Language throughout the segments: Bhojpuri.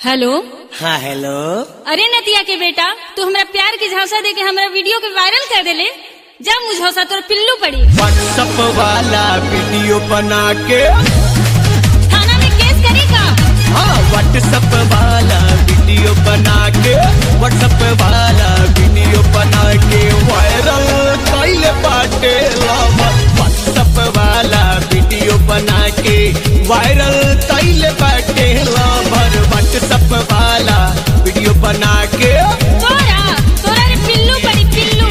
हेलो हाँ हेलो अरे नतिया के बेटा तू हमरा प्यार के झांसा दे के हमरा वीडियो के वायरल कर देले जा मुझौसा तोर पिल्लू पड़ी व्हाट्सअप वाला वीडियो बना के थाना में केस करेगा हाँ व्हाट्सअप वाला वीडियो बना के व्हाट्सअप वाला वीडियो बना के वायरल कैले बाटे लवर व्हाट्सअप वाला वीडियो बना के वायरल कैले बाटे लवर व्हाट्सअप वाला वीडियो बना के तोरा तोरा रे पिल्लू पड़ी पिल्लू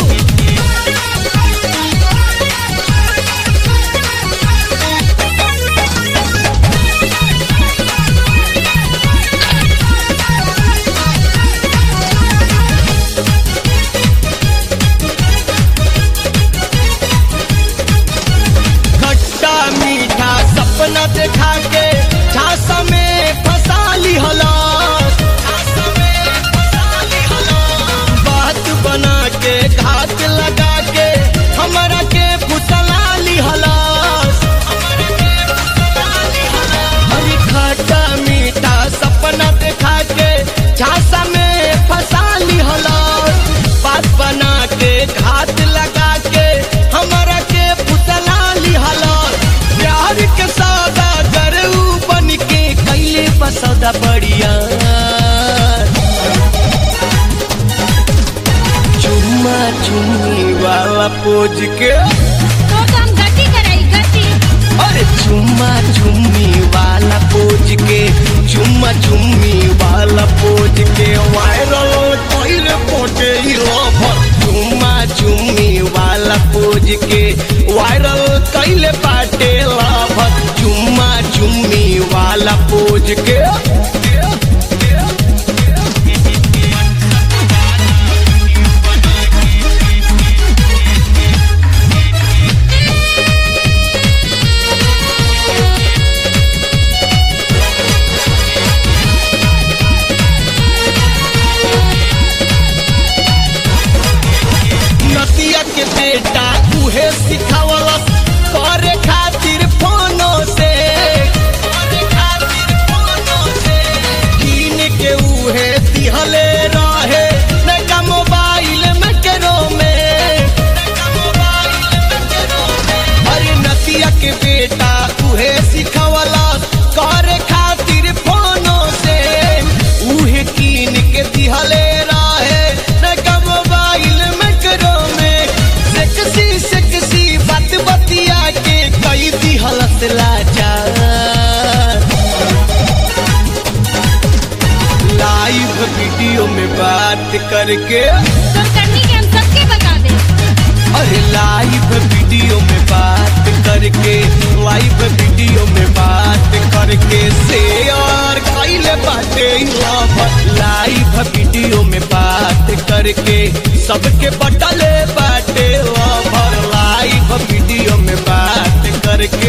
खट्टा मीठा सपना देखा के झांसा में फंसा ली हलास बात बना के घात लगा के हमरा के फुसला ली हलास अरे खट्टा मीठा सपना देखा के झांसा में फंसा ली हलास बात बना के घात लगा के हमरा के फुसला ली हलास प्यार के सौदा करू बन के कैले बसौदा बढ़िया चुम्मा चुम्मी वाला पोज के तो तो हम गति कराई गति अरे चुम्मा चुम्मी वाला पोज के चुम्मा चुम्मी वाला पोज के वायरल कैले पोटे लवर चुम्मा चुम्मी वाला पोज के वायरल कैले पाटे लवर चुम्मा चुम्मी वाला पोज के नदिया के बेटा उहे सिखावलस करे खातिर फोनो से करे खातिर फोनो से कीन के उहे दिहले रहे नका मोबाइल में करो में नका मोबाइल में करो में अरे नदिया के बेटा उहे सिखावलस करे खातिर फोनो से उहे कीन के दिहले रहे नका मोबाइल में करो में सेक्सी सेक्सी बात बतिया के कई दिहलस लाचार लाइव वीडियो में बात करके तोर करनी के हम सबके बता दे अरे लाइव वीडियो में बात करके लाइव वीडियो में बात करके शेयर कैले बाटे लवर लाइव वीडियो में बात करके सबके बटले बाटे लवर लाइव वीडियो में बात करके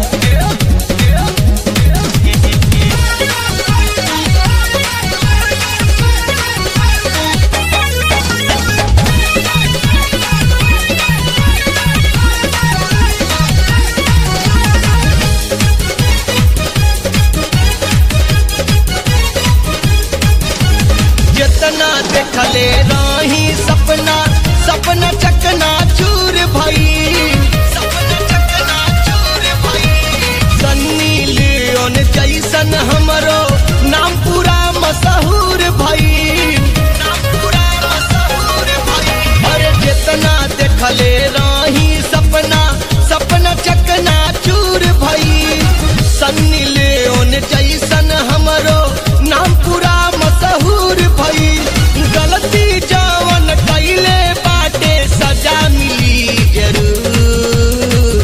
जितना देखले रही सपना सपना चकना चूर भई सपना चकना चूर भई सन्नी लियोन जैसन हमरो नाम पूरा मशहूर भई नाम पूरा मशहूर भई अरे जितना देखले रही सपना सपना चकना चूर भई सन्नी लियोन जैसन हमरो नाम पूरा मशहूर भई गलती जवन कैले बाटे सजा मिली जरूर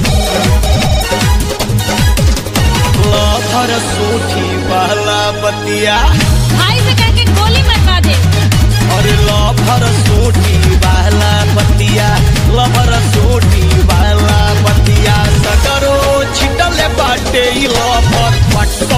लफर सोठी वाला बतिया भाई से कह के गोली मरवा दे और लफर सोठी वाला बतिया लफर सोठी वाला बतिया सगरो छिटल बाटे ई लफर व्हाट्सअप